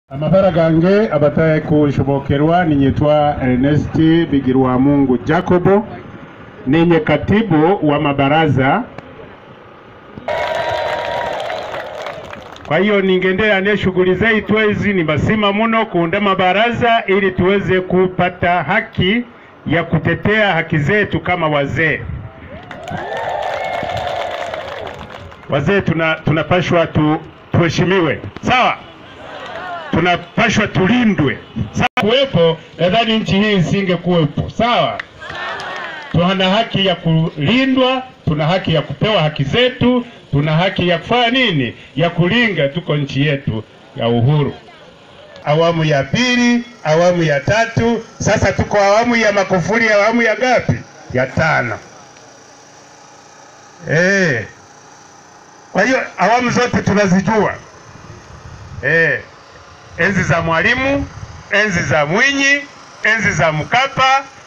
amabara gange abataye kushobokerwa ninyitwa Ernest Bigirwamungu Jacobo ninye katibu wa mabaraza kwa hiyo ningendelea shughuli zetu hizi ni basima muno kuunda mabaraza ili tuweze kupata haki ya kutetea haki zetu kama wazee. Wazee tuna tunapashwa tu, tuheshimiwe, sawa? Tunapashwa tulindwe, sawa? Kuwepo nadhani nchi hii isingekuwepo, sawa? Tuna haki ya kulindwa, tuna haki ya kupewa haki zetu, tuna haki ya kufanya nini? Ya kulinga, tuko nchi yetu ya uhuru. Awamu ya pili, awamu ya tatu, sasa tuko awamu ya Magufuli, awamu ya ngapi? Ya tano. Eh. Kwa hiyo awamu zote tunazijua. Eh. Enzi za Mwalimu, enzi za Mwinyi, enzi za Mkapa,